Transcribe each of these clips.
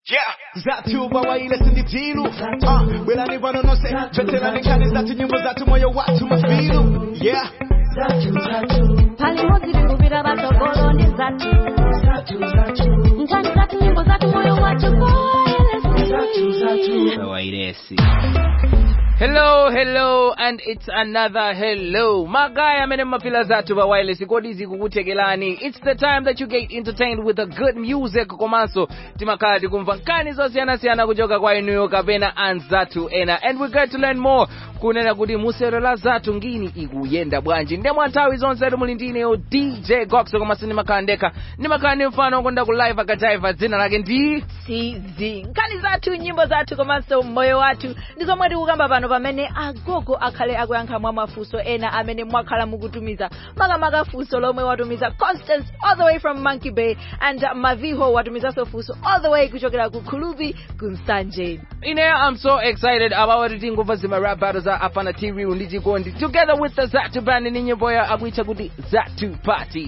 Yeah, zatu bawaile sinditilu uh, Belani vanonose Veterani kani zatu nyimbo zatu moyo watu mafilu Yeah palimo zilikumbira batogolo ndi zatu nkani zatu nyimbo zatu moyo wacu koelesi wairesi hello hello and it's another hello magaya amene mumafila zathu pa wireless kodi zikukuthekelani it's the time that you get entertained with the good music komanso timakhala tikumva nkani zosiyanasiyana kuchoka kwa inuyo kapena anzathu ena and we get to learn more kunena kuti musero la zathu ngini ikuyenda bwanji ndemwa nthawi zonse muli ndineyo dj gox komanso ndimakhala ndekha ndimakhala ndi mfano wokonda ku live akajaiva dzina lake ndi cz nkani zathu nyimbo zathu komanso moyo wathu ndi zomwe tikukamba pano pamene agogo akhale akuyankha mwa mafunso ena amene mwakhala mukutumiza makamaka funso lomwe watumiza constance all the way from monkey bay and maviho watumizanso funso all the way kuchokera ku khulubi ku msanje Ine, I'm so excited about what tingumva zima rap battles za apana tiriu ndi chikondi together with the Zatu band ni nyimbo ya akuitcha kuti Zatu Party.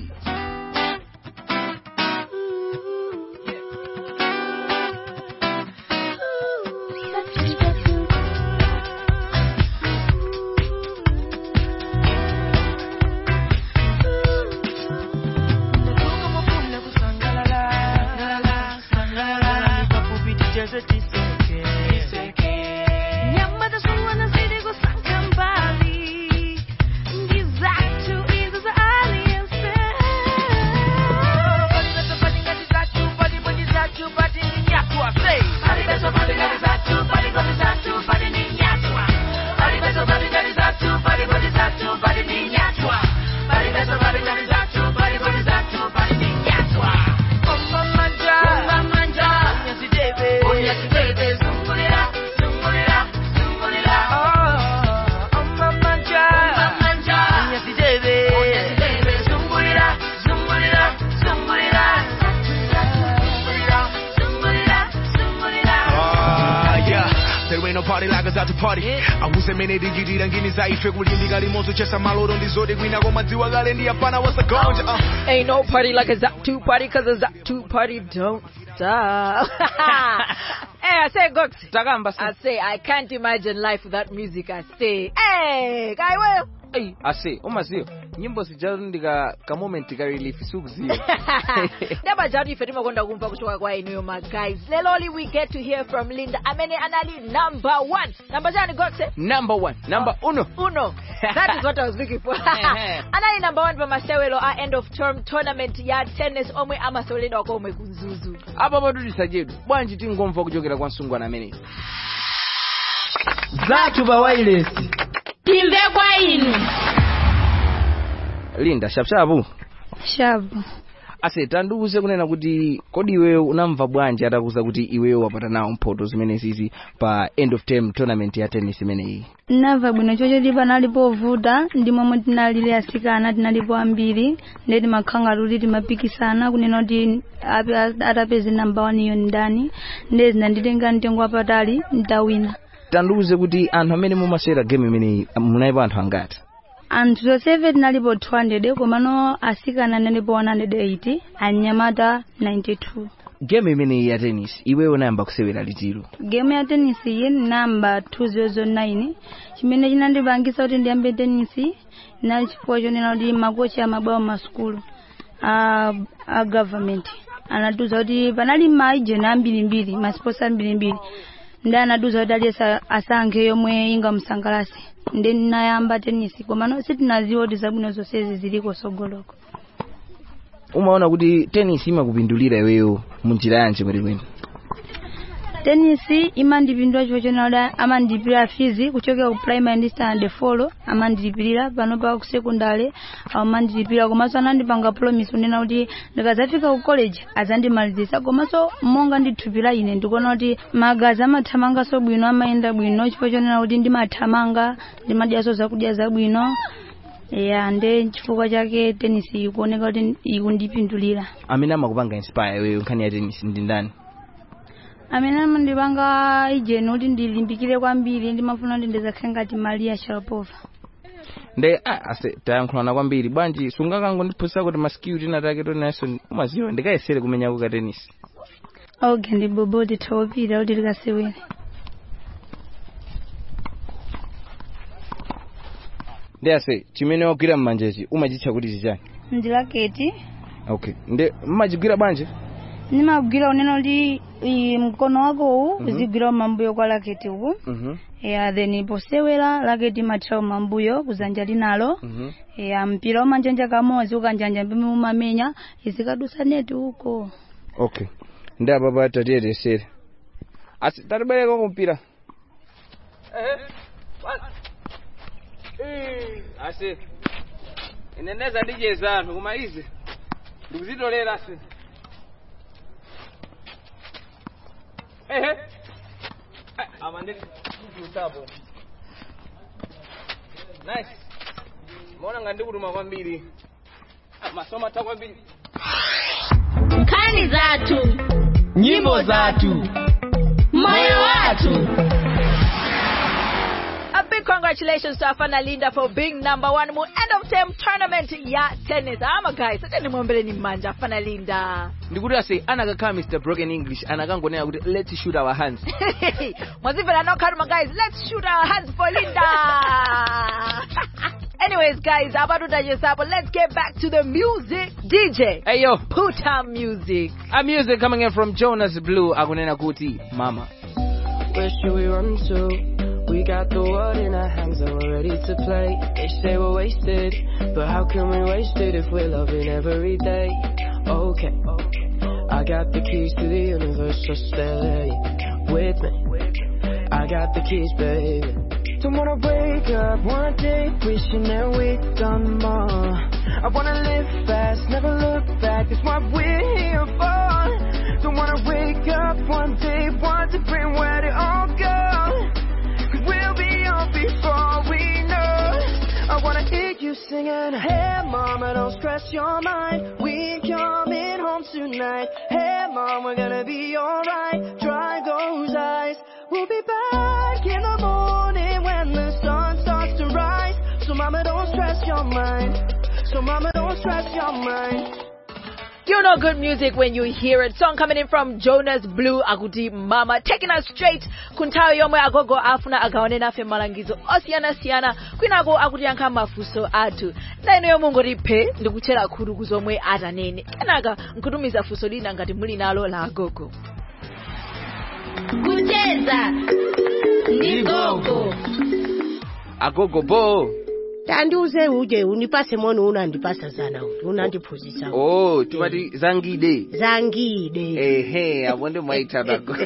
nyama zasungwana zili kusankha mbali ndi zatu izo za aliyense Ah, yeah There ain't no party like a zatu party Awuse mene digidira ngini zaife kulimbika limozo chesa maloro ndizode kwina koma dziwa kale ndi apana what's the gonja uh. Ain't no party like a Zatu party, cause a Zatu party don't stop. hey, I say, Gox. Takamba I say, I can't imagine life without music. I say, hey, guy, well. Hey, ase umaziyo nyimbo zijalo ndika ka moment ka relief sukuziyo Never judge ife timakonda kumva kuchoka kwa inuyo ma guys. Leloli we get to hear from Linda amene anali number one. Number chani Goxe? number one number uno Uno. That is what I was looking for. anali number one pa masewelo a end of term tournament ya tennis omwe amaseweledwa komwe kunzuzu. apa patutisa chedu bwanji tingomva kuchokera kwa msungwana ameneyi zathu pa wireless timve kwa inu linda shapshapu shapu ase tandiuze kunena kuti kodi iweyo unamva bwanji atakuza kuti iweyo wapata nawo mphoto zimenezi pa end of term tournament ya tennis imeneyi ndinamva bwino chochoti panali povuta ndi momwe tinalili asikana tinalipo ambiri ndi timakhanga kuti timapikisana kunena kuti ape- atapeze namba one iyo ndani ndi zinanditenga mtengo wapatali ndawina tandiuze kuti anthu amene mumasewera game imeneyi munalipo anthu angati anthu zonsefe tinalipo 200 komano asikana analipo 180 anyamata 92 game imeneyi ya tennis iweyo unayamba kusewera liti game ya tenisi iyi namba 209 chimene chinandipangisa kuti ndiyambe tenisi inali chifukwa chonena kuti makochi amabwawa masukulu a, a government anatiuza kuti panali maijeni ambirimbiri masports ambirimbiri ndi anatiuza kuti aliyense asankhe yomwe ingamusangalase ndi ndinayamba tenisi komano sitinaziwa kuti zabwino zonsezi ziliko sogoloko umaona kuti tennis imakupindulira iweyo munjira yanji kwenikweni tenisi imandipindula chifukwa chonena kuti amandilipira fizi kuchokera ku primary ndi standard folo amandilipirira pano pa ku secondary amandilipira komanso anandipanga promise kunena kuti ndikazafika ku college azandimalizisa komanso monga ndithupira ine ndikuona kuti magazi amathamanganso bwino amayenda bwino chifukwa chonena kuti ndimathamanga ndimadyaso zakudya zabwino ya nde chifukwa chake tenisi ikuoneka kuti ikundipindulira amene amakupanga inspire iweyo nkhani ya tennis ndi ndani amene amandipanga ijeni kuti ndilimbikire kwambiri ndimafuna kuti ndizakhale ngati maria sharapova nde ah, ase tayankhulana kwambiri bwanji sungakangondiphunzitsa kuti maskill tina take tonenso umaziwa ndikayesere kumenyako ka tennis oge ndi bobo tithawapita kuti tikasewere ndi ase chimene wagwira mmanjechi umachitcha kuti chichani ndi laketi okay ndi mmachigwira bwanji nimagwira unena kuti i, mkono wakowu Mhm. uzigwira mambuyo kwa laketi uku mhm ya then posewera laketi imathira mambuyo kuzanja linalo mhm ya mpira umanjanja kamodzi ukanjanja mpime umamenya izikadusa neti uko okay ndi apapa tatiyetesere asi tatibereka kumpira ase ineneza ndicheza anthu koma izi ndikuzitolera ase ehe ama ndikusapo nice maona nga ndikutuma kwambiri Ah, masoma ta kwambiri nkhani zathu nyimbo zathu moyo wathu A big congratulations to Afana Linda for being number one mu end of term tournament ya tennis. Ama guys, sasa mwombele ni manja Afana Linda. ndikuti ase anakakhala mr broken english anakangonena kuti let's shoot our hands Mwazivela no karma guys, let's shoot our hands for Linda. Anyways guys, abaduda yesapo, let's get back to the music. DJ, hey yo put on music. a music coming in from jonas blue akunena kuti mama Where should we run to? We got the world in our hands and we're ready to play. They say we're wasted, but how can we waste it if we're loving every day? Okay, I got the keys to the universe, so stay with me. I got the keys, baby. Don't wanna wake up one day wishing that we'd done more. I wanna live fast, never look back. That's what we're here for. Don't wanna wake up one day wondering where they all go. Cause we'll be on before we know. I wanna hear you singing. Hey mama, don't stress your mind. We coming home tonight. Hey mom, we're gonna be alright. Dry those eyes. We'll be back in the morning when the sun starts to rise. So mama, don't stress your mind. So mama, don't stress your mind. You know good music when you hear it. Song coming in from Jonas Blue Akuti Mama, taking us straight kuntayo yomwe agogo afuna agawane nafe malangizo osiyana-siyana kwinako akutiyankha mafunso athu na ino yomwe ngotiphe ndikutchera khutu kuzomwe atanene kenaka nkutumiza funso lina ngati muli nalo la agogo kucheza ndi gogo agogo bo tandiuze uje unipase mono unandipasa zana uti unandiphunzitsa uti. oh timati zangide zangide ehe apo ndi mwaitana agogo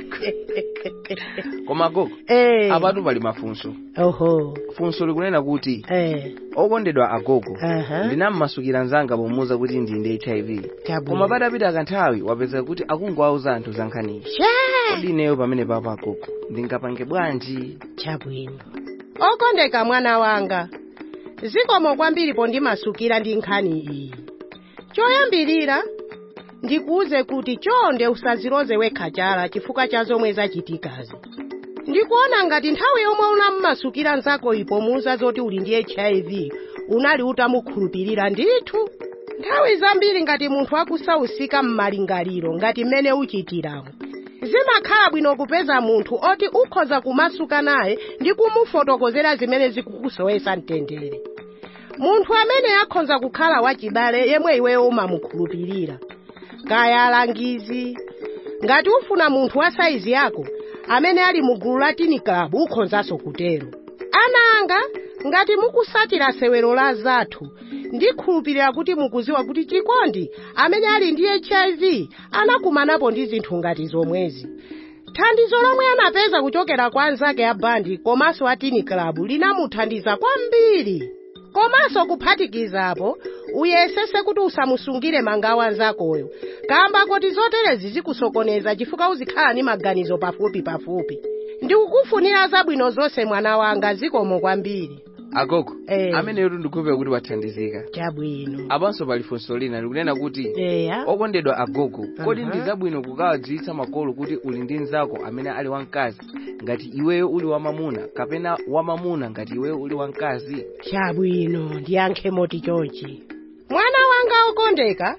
koma agogo eh apatu pali mafunso oho funso likunena kuti eh okondedwa agogo aha ndinammasukira mzanga pomuwuza kuti ndi ndi hiv Chabwino. koma patapita kanthawi wapeza kuti akungowauza anthu za nkhaniyi Sha! kodi ineyo pamene papa agogo ndingapange bwanji chabwino okondeka mwana wanga zikomo kwambiri pondimasukira ndi nkhani iyi choyambirira ndikuuze kuti chonde usaziloze wekha chala chifukwa cha zomwe zachitikazi ndikuona ngati nthawi yomwe unammasukira nzako ipo muuza zoti uli ndi hiv unali utamukhulupirira ndithu nthawi zambiri ngati munthu akusausika m'malingaliro ngati mmene uchitirawo zimakhala bwino kupeza munthu oti ukhoza kumasuka naye ndi kumufotokozera zimene zikukusowesa mtendere munthu amene akhoza kukhala wachibale yemwe iweyo umamukhulupirira kaya alangizi ngati ufuna munthu wa saizi yako amene ali mu gulu la tini club ukhonzanso kutero ana anga ngati mukusatira sewero la zathu ndikhulupirira kuti mukuziwa kuti chikondi amene ali ndi hiv anakumanapo ndi zinthu ngati zomwezi thandizo lomwe anapeza kuchokera kwa anzake a bandi komanso a tini club linamuthandiza kwambiri komanso kuphatikizapo uyesese kuti usamusungire mangawa anzakoyo kamba kuti zoterezi zikusokoneza chifukwa uzikhala ndi maganizo pafupi pafupi ndikukufunira zabwino zonse mwana wanga zikomo kwambiri agogo Eh. ameneyo ndikukhulupirira kuti wathandizika chabwino apanso pali funso lina likunena kuti eya okondedwa agogo kodi Aha. ndi zabwino kukawadziwitsa makolo kuti uli ndi mnzako amene ali wamkazi ngati iweyo uli wamamuna kapena wamamuna ngati iweyo uli wamkazi chabwino ndiyankhe moti chonchi mwana wanga okondeka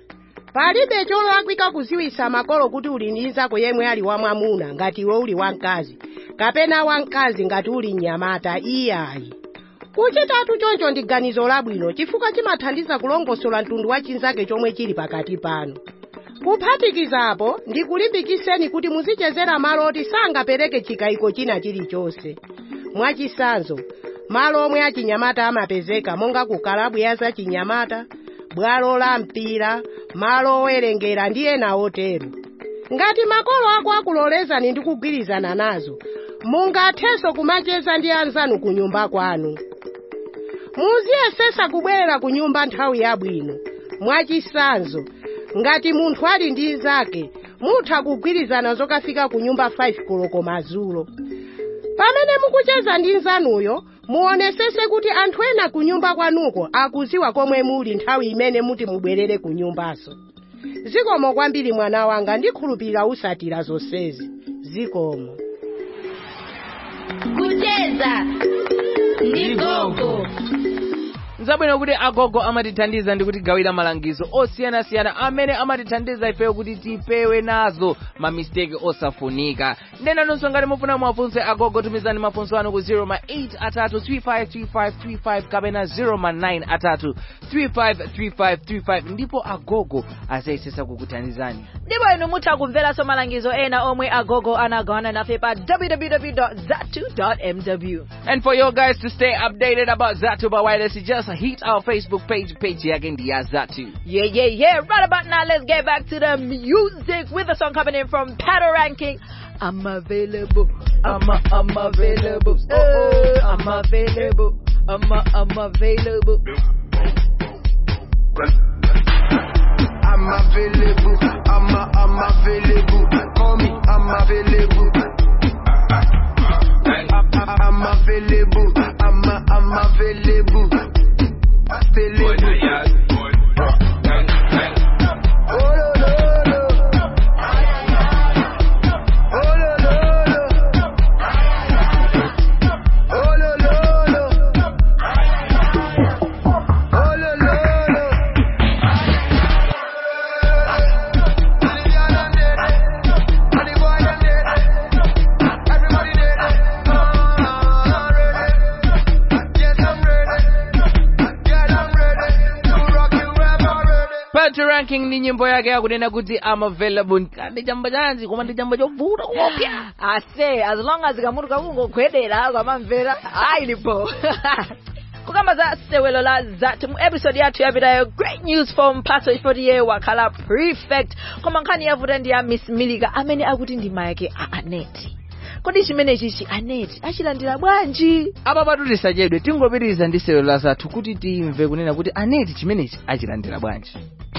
palibe cholakwika kuziwisa makolo kuti uli ndi nzako yemwe ali wamwamuna ngati iwe uli wamkazi kapena wamkazi ngati uli mnyamata iyayi kuchitatu choncho ndi ganizo labwino chifukwa chimathandiza kulongosola mtundu wa chinzake chomwe chili pakati panu kuphatikizapo ndikulimbikiseni kuti muzichezera malo oti sangapereke chikayiko china chilichonse mwachisanzo malo omwe achinyamata amapezeka monga ku kalabu ya zachinyamata bwalo la mpira malo owerengera ndi ena otero ngati makolo ako akulolezani ndi kugwirizana nazo mungathenso kumacheza ndi anzanu ku nyumba kwanu muziyesesa kubwerera ku nyumba nthawi yabwino mwachisanzo ngati munthu ali ndi nzake mutha kugwirizana zokafika ku nyumba 5 koloko madzulo pamene mukucheza ndi nzanuyo muonesese kuti anthu ena ku nyumba kwanuko akuziwa komwe muli nthawi imene muti mubwerere ku nyumbaso zikomo kwambiri mwana wanga ndikhulupirira usatira zonsezi zikomo kucheza ndi gogo nzabwino kuti agogo amatithandiza ndi kutigawira malangizo osiyanasiyana amene amatithandiza ifeyo kuti tipewe nazo mamisteki osafunika ndenanonso ngati mufuna mwafunse agogo tumizani mafunso anu ku 0 ma 8 atatu 353535 kapena 0 ma 9 atatu 353535 ndipo agogo azayesesa kukuthandizani ndipo inu mutha kumveranso malangizo ena omwe agogo anagawana nafe pa www.zatu.mw And for you guys to stay updated about Zatu by Wireless, just hit our Facebook page, page yake ndi ya Zatu. Yeah, yeah, yeah. Right about now, let's get back to the music with a song coming in from Paddle Ranking. I'm available. I'm, a, I'm available. Oh, oh, I'm available. I'm, a, I'm available. I'm available. I'm a, I'm available. Call me, I'm available. I'm, I'm available. I'm a, I'm available. Available. Oh, lo, lo, lo. Oh, lo, lo, lo. Oh, lo, lo, lo. Oh, lo, lo, lo. Pato ranking ni nyimbo yake yakunena kuti I'm available. Ndi chamba chanzi koma ndi chamba chovuta kuopya. I say, as long as kamutu kakungogwedera kwamamvera ayilipo kukamba za sewelo la zatu mu episode yathu yapitayo great news from paso ifotiye wakhala prefect koma nkhani yavuta ndi ya miss milika amene akuti ndi mayake a aneti kodi chimenechi chi aneti achilandira bwanji Apa patu tisachedwe tingopitiriza ndi sewelo la zathu kuti timve kunena kuti aneti chimenechi achilandira bwanji.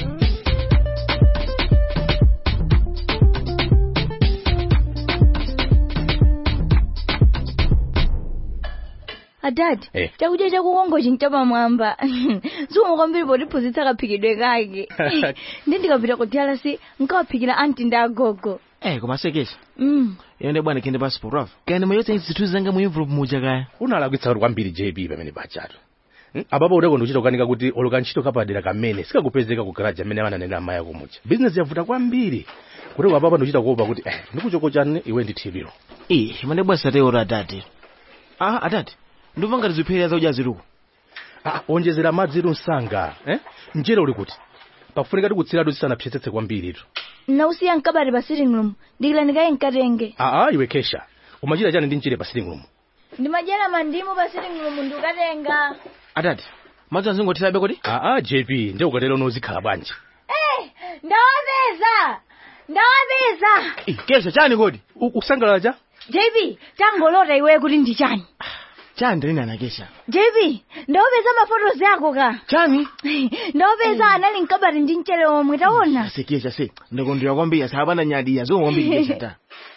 adadi Eh. chakudya chakukongo chinchapa mwamba zikomo kwambiri potiphunzitsa kaphikidwe kake ndi ndikapita ku drc nkawaphikira anti ndi agogo Eh, koma sekesha. mm. Yende bwana kende passport wafu. Kaya mayotsa zithu zanga mu envelope muja kaya. unalakwitsa kuti kwambiri jb pamene pachatu Hmm? apapo udeko ndikuchita kukanika kuti oloka ntchito kapadera kamene sikakupezeka ku garaji amene amananena amayi akumucha bizinesi yavuta kwambiri kuti apapa ndikuchita kuopa kuti eh, ndikuchoko chani iwe ndi thipiro Eh, mande bwana sate ora atati. Ah, atati. Ndumva ngati zipherera zaudya ziruko. ah, onjezera madzi iru msanga eh? mchere uli kuti pakufunika tikutsiratu zisanapsetsetse kwambiritu nausiya mkabati pa sitting room ndikila ndikaye nkatenge aa iwe kesha umachita chani ndi mchere pa sitting room ndimadyera mandimu pa sitting room ndikukatenga Atati. Madzi anzingothirabe kodi? aa jp nde ukatero unozikhala bwanji Eh, ndawapeza ndawapeza Eh, kesha chani kodi? U- ukusangalala cha jb tangolota iwe kuti ndi chani Chani ndalini ana kesha? jb ndawapeza mafotozi ako ka Chani? ndawapeza anali mkabati ndi mchere omwe taona Sekesha se. Ndakondwera kwambiri asapanda nyadiya zikomo kwambiri kesha ta.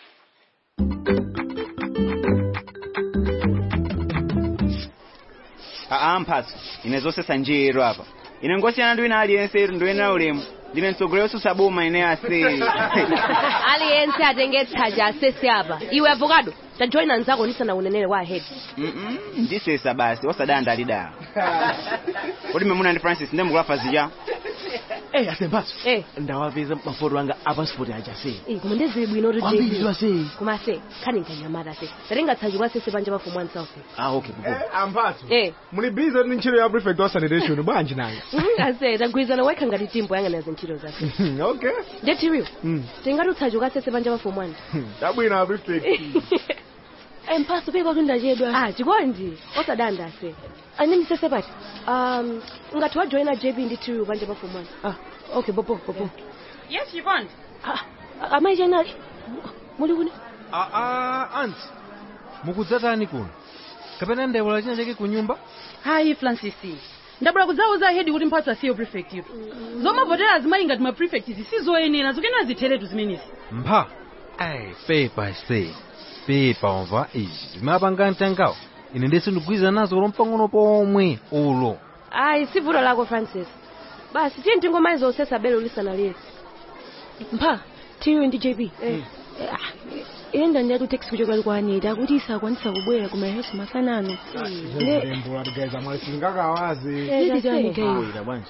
aa mphatso ine zosesa njero apa ine ngosiyana ndi wina aliyense iri ndoyenera ulemu ndine mtsogoleri osusa boma ine ase aliyense atenge tsaja asese apa iwe avocado tajoyina nzako ndisana unenere wa ahead Mm-mm, ndisesa basi osadanda alidala kodi memuna ndi francis ndemukulafa zija Eh, asembatso. Eh. Ndawapeza mafoto anga a passport aja se. Eh, koma ndezili bwino kuti Kwambiri JB. ziwa se. koma se khani nkanyamata se tatingatsaji kwa sese panja pafumu ansafe Ah, okay. Bubu. amphatso eh muli bize ndi ntchito ya prefect wa sanitation bwanji nanga ase tagwirizana wekha ngati timbo yang'anaza ntchito zake okay ndetiriwo Mm. tingatutsaji kwa sese panja pafumu anja tabwino a prefect Eh, mphaso pepa kuti ndachedwa ah chikondi osadanda ase ane ndisese pati um ngati wajoyina jb ndi tiriwo panja pafumu anja ah okay popo popo yes chikondi amayi chanali muli kuni aa anti mukudzatani kuno kapena ndayiwala china chake ku nyumba hayi francis ndabula kudzauza hedi kuti mphatso asiyo prefect iro zomavotera azimayi ngati ma prefect sizoyenera zokena zitheretu zimenezi mpha ayi pepa se pepa umva izi zimapanga mtangawo ine ndese ndigwiza nazo ulo mpang'ono pomwe ulo ayi si vuto lako francis basi tiye ntingomayi zosesa belo lisanaliye mpha tiriwo ndi jb eh. ine ndandiyatu teksi kuchokera kwa anita akuti isakwanisa kubwera ku mareheso mafanano lembo atigaiza mwali singakawazi Eh, nditani gayi Bwera bwanji.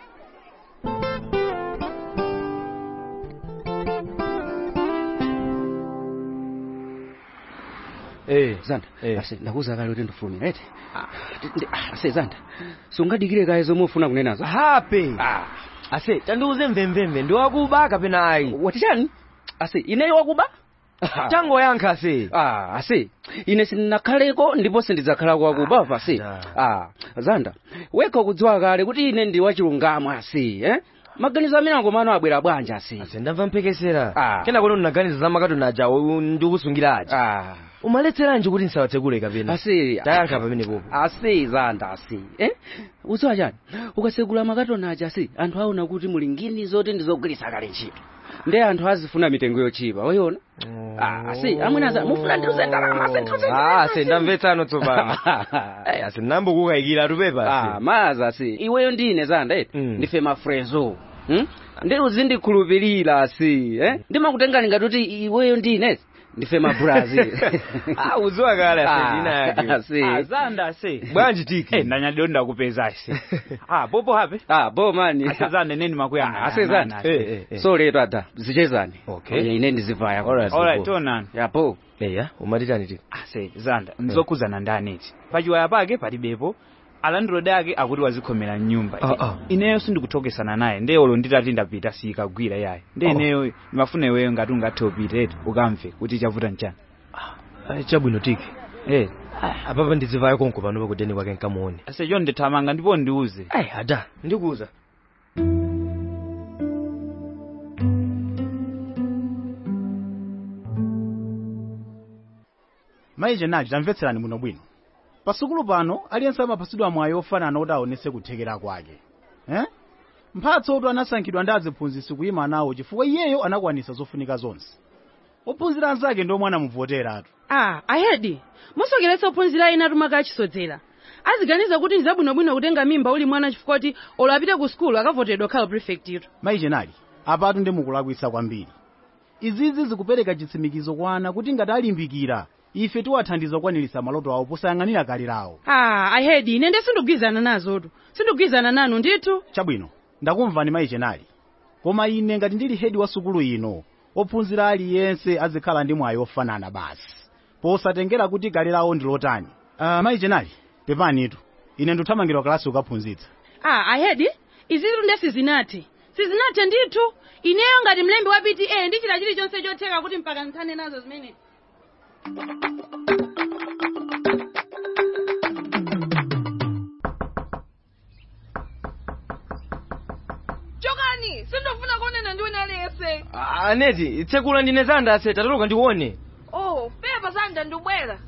Eh, Zanda. Ase ndakuza kale kuti ndifulumira ete. Ase Zanda. Sungadikire kaye zomwe ufuna kunenazo. hape ase tandiuze mvemvemve ndi wakuba kapena ayi wati chani ase ineyo wakuba tangoyankha ase ah ase ine sindinakhaleko ndipo sindidzakhalako wakuba pa ase ah Zanda wekha kudziwa kale kuti ine ndi wachilungamo ase eh maganizo amene angomano abwera bwanja ase ase ndamva mpekesera Ah. kena kuti unaganiza za makatoni aja ndikusungira aja ah umaletseranji kuti nsawatsekule kapena ase tayankha pamene popo ase Zanda ase eh udziwa chani ukasegula makatoni aja ase anthu aona kuti muli ngini zoti ndizogwiritsa kale ntchito ndi anthu azifuna mitengo yochipa wayiona ah ase amwene aza mufuna ndiruze ndalama ase ndiruze Ah, ase ndamvetsano tsopano Eh, ase ndambokukayikira tupepa ah ase maza ase iweyo ndine Zanda eti Mm. ndife mafrezo hmm? ndi uzindikhulupirira ase eh ndimakutengani ngati kuti iweyo ndine ndife mabrazil Ah, udziwa kale ase Ah, ndina yake ase. azanda ase bwanji tiki Eh, ndanyadiro ndakupeza ase ah popo hape ah bo mani asezane neni makuyanga asezani Eh, eh, eh. so leto ada zichezani Okay. Oye, ine ndizivaya Alright, alright Bobo. tonani yapo eya umatitani tiki ase zanda ndizokuzana ndani iti pachiwaya pake palibepo alandilodi ake akuti wazikhomera mnyumba Ah, ah. ineyo sindikuthokesana naye ndeyolo nditati ndapita sikagwira yayi ndi Oh. ineyo ndimafuna iweyo ngati ungathe upita eti ukamve kuti chavuta nchani Ayi, chabwino tiki eh apapa ndizivayo konko pano pakudeni kwake nkamuone ase cho ndithamanga ndipo ndiuze ayi ada ndikuza mayi jenali tamvetserani muno bwino pasukulu pano aliyense amapasidwa mwayi ofanana kuti aonetse kuthekera kwake eh? mphatso otu anasankhidwa ndi aziphunzitsi kuyima nawo chifukwa iyeyo anakwanisa zofunika zonse ophunzira anzake ndi omwe anamuvoteratu ah ahedi musokeretsa ophunzira ena atumaka achisodzera aziganiza kuti nzabwinobwino kutenga mimba uli mwana chifukwa kuti olo apite ku sukulu akavotedwa khala prefect ito mayi jenali apatu ndi mukulakwitsa kwambiri izizi zikupereka chitsimikizo kwa ana kuti ngati alimbikira ife tiwathandiza kukwaniritsa maloto awo posayang'anira kale lawo ah ahedi ine nde sindikugwizana nazotu sindikugwizana nanu ndithu chabwino ndakumvani mayi jenali koma ine ngati ndili hedi wa sukulu ino ophunzira aliyense azikhala ndi mwayi ofanana basi posatengera kuti kale lawo ndi lotani uh, mayi jenali pepanitu ine ndikuthamangira kalasi ukaphunzitsa ah ahedi izitu nde sizinathe sizinathe ndithu ineyo ngati mlembi wa pta ndichita chilichonse chotheka kuti mpaka nthane nazo zimene chokani sindofuna kuonana ndi wina aliyense aneti tsekula ndine zanda ase tatoloka ndione oh pepa zanda ndibwera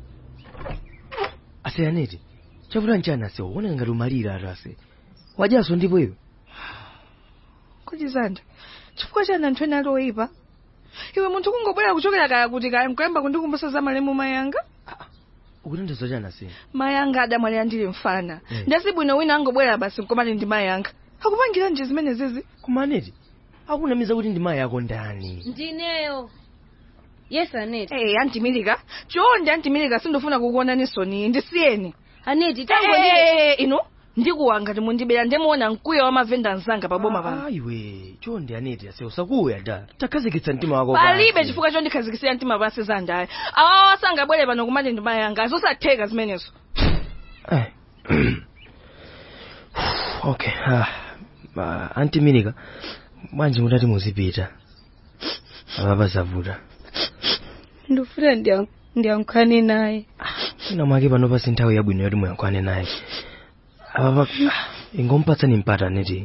ase aneti chavuta nchani ase uoneka ngati umalira atu ase wajaso ndipo iwe kuti zanda chifukwa chani anthu ena ali oyipa iwe munthu kungobwera kuchokera kaya kuti kaya mkuyamba kundikumbusa za malemu mayanga ukutandiza chani ase mayanga adamwalira ndili mfana Eh. ndasi bwino wina angobwera basi mkomati ndi mayanga akupangira nje zimene zizi koma aneti akunamiza kuti ndi mayi ako ndani ndineyo yes aneti hey, antimilika chonde antimilika sindofuna kukuona nisoni ndisiyeni aneti hey, hey, hey, inu ndikuwa ngati mundibera ndimuona mkwiyo wa mavenda mzanga pa boma pano iwe chonde aneti ase usakuya da takhazikitsa mtima wako palibe chifukwa chondikhazikitsira mtima pansi zandayo awawa sangabwere pano kumati ndima yanga zosatheka zimenezo okay ah, uh, anti minika bwanji mutati muzipita apapa zavuta ndifuna ndiya- ndiyankhane naye ina mwake panopa si nthawi yabwino yoti muyankhane naye apapa ah, ingompatsani mpata aneti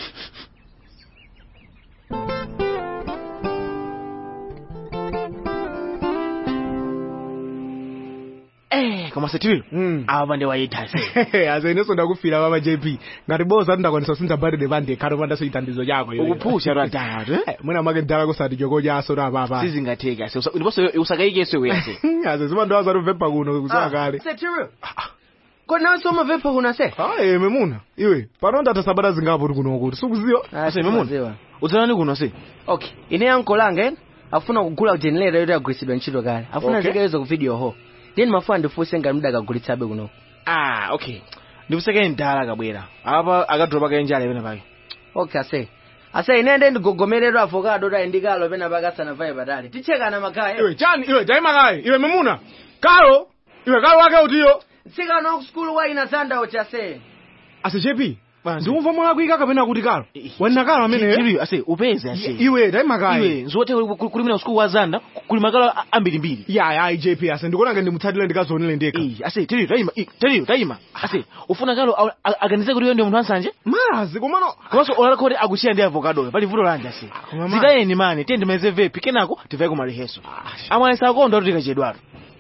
Eh, koma setiwilo ava pande waitha azeneso ndakufira baba jp ngati boza ndakwanisa kusintha birthday pande khalo pandaso chithandizo chako iwe. Ukupusha ratatu, Eh, mwina mwake ndala kusati choko chaso na papa sizingatheka ase usa- ndiponso usakayikeso wese aze zimandowaza tuvepa kuno kuziwa kale setiwilo kodi nawe somavepa kuno ase aye memuna iwe pano ndatha sabata zingapo ti kuno kuti sikuziwa ase memuna udzalani kuno se okay ine yanko langa ena afuna kugula generator yoti agwiritsidwa ntchito kale afuna Okay. zikaizo ku video ho then mafuna ndifunse ngati mudakagulitsabe kuno ah okay ndikuseke ndala kabwera apa akadropa kaenjala pena pake okay ase ase ine ndi ndigogomerera avocado tayi ndikalo pena pakasana vaye patali tichekana makaya iwe chani iwe taimakayi iwe memuna kalo iwe kalo wake utiyo tsikana ku skulu waina zandawo chase ase jp ndikumva mwana kuika kapena kuti kalo wanina kalo amene ase upeze ase iwe taimakayi iwe nzote kuli mina usiku wa zanda kuli makalo ambirimbiri ya ya jp ase ndikuona ndimutsalire ndikazonele ndekha ase teliyo tayima i- teliyo tayima ase ufuna kalo a- a- aganize kuti iwe ndiye munthu ansanje mazi komano komanso olala kuti akusiya ndi avokadoyo pali vuto lanje ase koma ma- zitayeni mani tiye ndimalize vepi kenako tivaye ku maliheso amwalesa akonda kuti tikachedwatu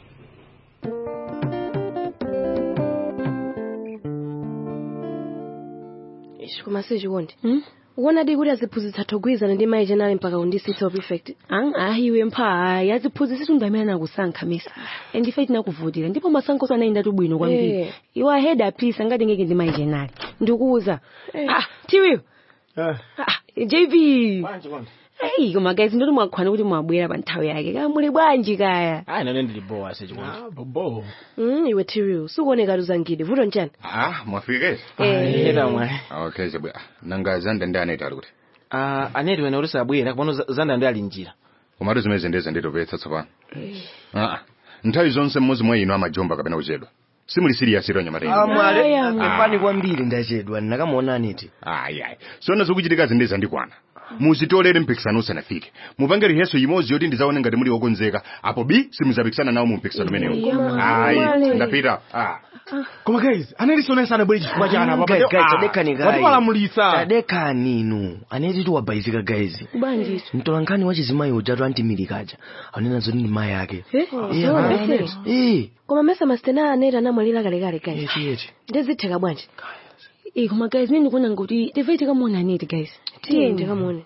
Ishi, koma sichikondi ukuona di kuti aziphunzitsa thogwizana ndi mayi chenali mpaka undisitsa prefect ahiwe mpha ayi aziphunzitsi ndi amene anakusankha mesa and ife tinakuvutira ndipo masankhoso anayenda bwino kwambiri Eh. iwo aheda apisa ngati ngeke ndi mayi chenali ndikuuza ah tiwiyo jv eyi koma guys ndoti mwakhwana kuti mwabwera pa nthawi yake kaya muli bwanji kaya ayi nane ndili bowa ase chikondi bobo Mm, iwe tiwiyo sikuoneka tuzangide vuto nchani Ah, mwafika Eh. Eda mwayi. Okay, zabwe. Nanga zanda ndi aneti ali kuti. Ah, aneti wene ulisa abwera kapano za- zanda ndi ali njira Komatu zimene ndeze nditopetsa tsopano. Ah, nthawi zonse mmodzi mwa inu amajomba kapena kuchedwa. Simuli serious iro nyamateni. amwale Aya, mwa. epani kwambiri ndachedwa ndinakamuona aneti Ayi ayi. Sona zokuchitika zindeza ndikwana. muzitolere mpikisano usanafike mupange riheso imodzi yoti ndizaone ngati muli okonzeka apo b simuzapikisana nawo mu mpikisano umenewo ayi ndapita ah. koma guys analisonesa anabwere chifukwa chana apa Guys, guys, tadekani guys. watipalamulitsa tadekani inu aneti tiwabhaizika guys Ubwanjiso. mtolankhani wa chizimayi ujatu antimilikaja anena zoti ndi mayi ake Eh, Eh, sawa, ah, bese. eh. koma mesa masitena aneti anamwalira kalekale guys Eti, eti. ndezitheka bwanji Eh, koma guys nini ndikuona ngoti tive tikamuona aneti guys tiye tikamuone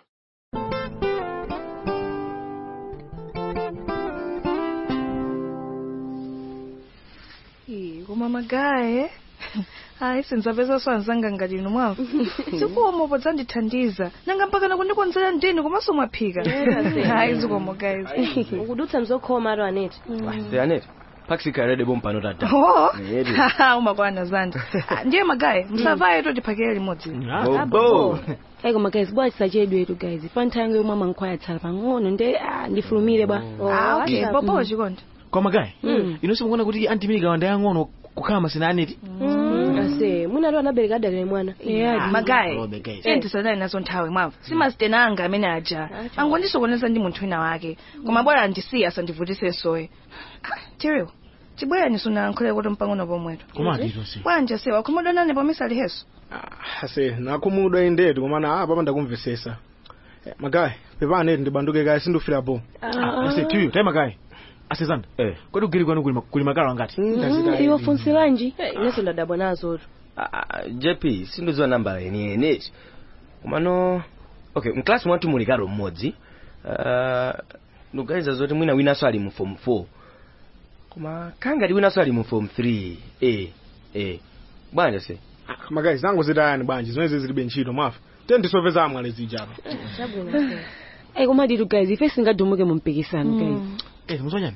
Ih, koma magaye hayi sindzapeza swanzanga ngati inu mwamva zikomo podzandithandiza nanga mpaka nakundikonzera ndini komanso mwaphika hayi zikomo guys ukudutsa mzokhoma ato aneti Se aneti pakisikhalede bompano tata Oh, Eti. umakwana zanda Ah, ndiye magaye musavaye totiphakire limodzi Bobo. ayi koma guys bwa tisachedwe etu guys pa nthawi yomwe amankhwaya tsala pang'ono nde ah, ndifulumire bwa Ah, okay, bobo chikondi koma gayi Mm. inu simukuona kuti antimilika wanda yang'ono kukhala masina aneti ase mwinatu anabereka adalire mwana magaye Robe, guys. iye ndisadali nazo nthawi mwamva simasitena anga amene aja angondisokoneza ndi munthu wina wake koma bora andisiya asandivutise soye tiriwo tibwerani sunayankhule kuti mpang'ono pomweto Komati tonse. bwanja sewa khomodonane pomisa liheso ase nakhumudwa indetu komana apa pandakumvesesa Eh, magayi pepane ndibanduke kaye sindufira po ase tiyo tayi magayi ase zanda kodi kugiri kwanu kuli ma- kuli makalo angati iwo funsi lanji inenso ndadabwa nazo tu Ah, jp sindidziwa nambala yeniyeni komano okay mklasi mwathu muli kalo mmodzi uh, ndikuganiza zoti mwina winanso ali mu form 4 koma kangati winanso ali mu form 3 eh eh bwanja se magayi zangu zitayani bwanji zimene zilibe ntchito mwafa te ndisoveza amwale zijapa ayi koma ditu guys ife singadumuke mu mpikisano guys eh muzonyani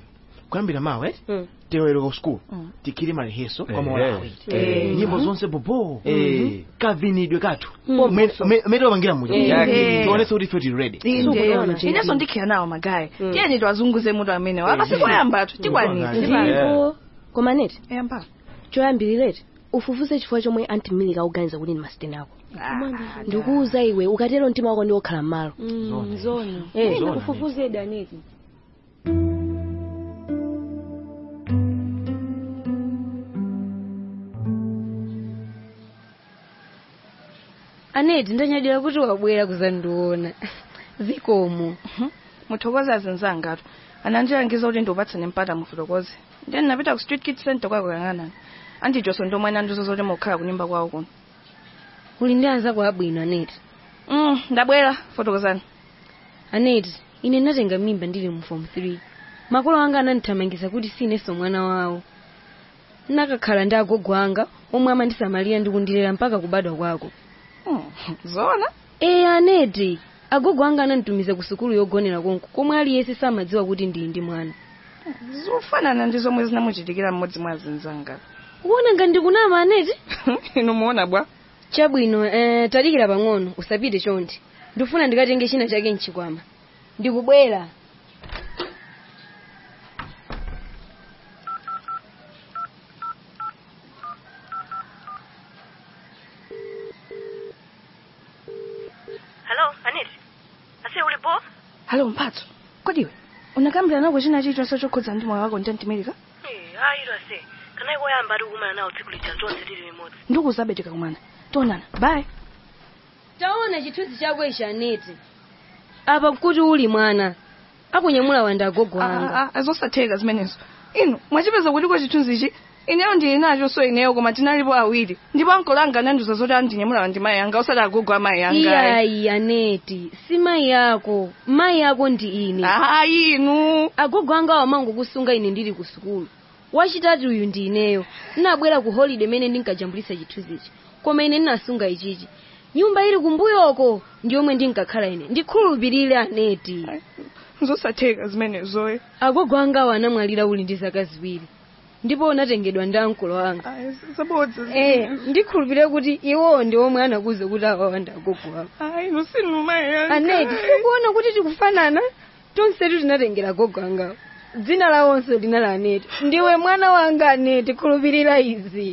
kuyambira mawa eh tewereka ku school tikhale mareheso kwa Eh, maola eh. awiri Eh. nyimbo zonse bobo Eh. kavinidwe kathu Mm. mene wapangira muja Eh. tionese kuti ife tili ready inenso ndikhala nawo magayi tiyeni tiwazunguze mutu amenewo apa sikoyambatu tikwanitse ndipo koma neti yamba choyambirireti ufufuze chifukwa chomwe anti milika akuganiza kuti ndi masiteni ako ndikuuza iwe ukatero mtima wako ndi wokhala m'malo zona Eh. ufufuze daneti aneti ndanyadira kuti wabwera kuzandiona zikomo muthokoze azinzangatu anandilangiza kuti ndiupatsane mpata mufotokoze then napita ku street kid center kwako kuyang'anani andijonso ndomwe nandizo zoti mukhala kunyumba kwawo kuno uli ndi anzako abwino aneti mm, ndabwera fotokozani aneti ine ndatenga mimba ndili mu form 3 makolo anga anandithamangiza kuti sinenso mwana wawo nakakhala ndi agogo anga omwe amandisamalira ndi kundilera mpaka kubadwa kwako zona ee aneti agogo anga ananditumiza ku sukulu yogonera konko komwe aliyense samadziwa kuti ndili ndi mwana zofanana ndi zomwe zinamuchitikira mmodzi mwa azinzanga kuona ngati ndikunama aneti inu muona bwa chabwino eh, tadikira pang'ono usapite chonde ndifuna ndikatenge china chake mchikwama ndikubwera Hello, Aneti. Ase ulipo? Hello, Mphatso. Kodiwe, unakambira nako china chilichonse chokhudza ndi moyo wako ndi antimelika? hayi lwase kana ikoyamba ari kumana nawo tsiku lija tonse tili limodzi ndikuzabe tikakumana tionana bye taona chithunzi chako ichi aneti apa kuti uli mwana akunyamula wanda agogo anga azosatheka zimenezo inu mwachipeza kuti kwa chithunzi ichi ineyo ndili nacho so ineyo koma tinalipo awiri ndipo ankolo anga anandiuza zoti andinyamula ndi mayi anga osati agogo amayi anga iyayi aneti si mayi yako mayi yako ndi ine ayi inu agogo anga amangokusunga ine ndili ku sukulu wachitatu uyu ndi ineyo ndinabwera ku holiday mene ndinkajambulisa chithunzi ichi koma ine ndinasunga ichichi nyumba ili kumbuyoko ndi yomwe ndinkakhala ine ndikhulupirire aneti zosatheka zimenezoyo agogo anga awo anamwalira uli ndi zaka ziwiri ndipo unatengedwa ndi ankolo anga zabodza eh ndikhulupirire kuti iwo ndi omwe anakuza kuti awawa ndi agogo ako ayi inu sinu mayi anga aneti sikuona kuti tikufanana tonsetu tinatengera agogo angawo dzina lawonso lina la aneti ndiwe mwana wanga aneti khulupirira izi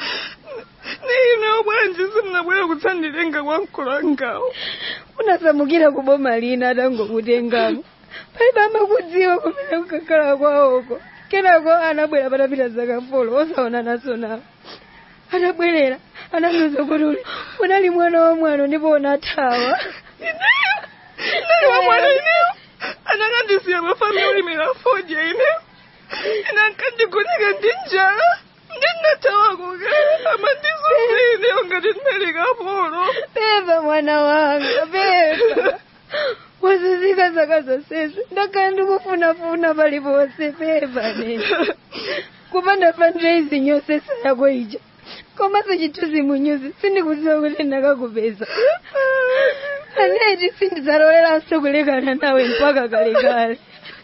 nino bwanji simunabwera kudzanditenga kwa mkolo angawo unasamukira ku boma lina atangokutengamo palibe amakudziwa kumene kukakhala kwawoko kenako anabwera patapita zaka folo osaona naso nawo anabwerera anamiza kuti uli unali mwana wa mwano ndipo unathawa nali wa mwana ineyo anakandisiya mafami ulimira foja ineyo inankandigoneka ndi njala ndinatawako kale amandizunza ineyo ngati ndinalika polo peva mwana wanga peva wazizika zaka zonsezi ndakhala ndikufunafuna paliponse peva nene kupanda fundraising yosesa yako ija komanso chithunzi munyuzi sindikudziwa kuti ndakakupeza aneti sindidzaloleranso kulekana nawe mpaka kalekale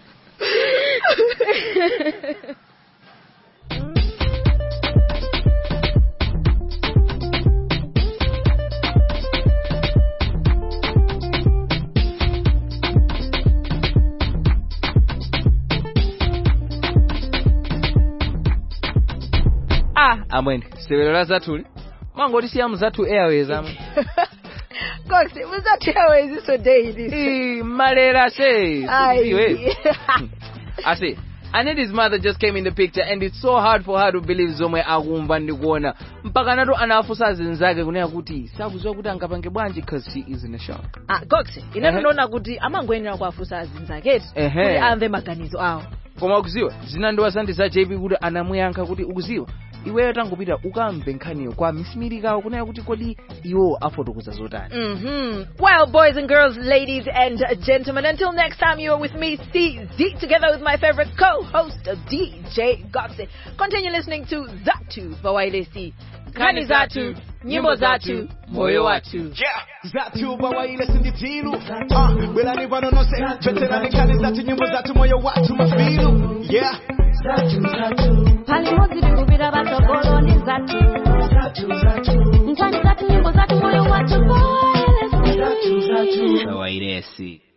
ah amwene sewero la zathu mwangoti siyamu zathu airways amwe kosi muzathiyawo iziso daily malera se Ayi. iwe ase Aneti's mother just came in the picture and it's so hard for her to believe zomwe akumva ndi kuona mpaka nato anafunsa azinzake kunena kuti sakudziwa kuti angapange bwanji cause she is in a shock ah goxe ine Ehe. ndinoona kuti amangoyenera kuwafunsa azinzake Ehe. kuti amve maganizo awo koma ukuziwa zinandiwasandisa jp kuti anamuyankha kuti ukuziwa iweyo tangopita ukamve nkhaniyo kwa misimirikawo kunena kuti kodi iwo afotokoza zotani Mm-hmm. Well, boys and girls, ladies and gentlemen, until next time you are with me, CZ, together with my favorite co-host, DJ Goxie. Continue listening to Zatu Bawailesi. nkhani zathu nyimbo zathu moyo wathu zathu bawaile sinditilu uh, bwerani pano nonse veterani nkhani zathu nyimbo zathu moyo wathu mafilu yeah pali modzi tikupita patsogolo ndi zathu nkhani zathu nyimbo zathu moyo wathu wairesi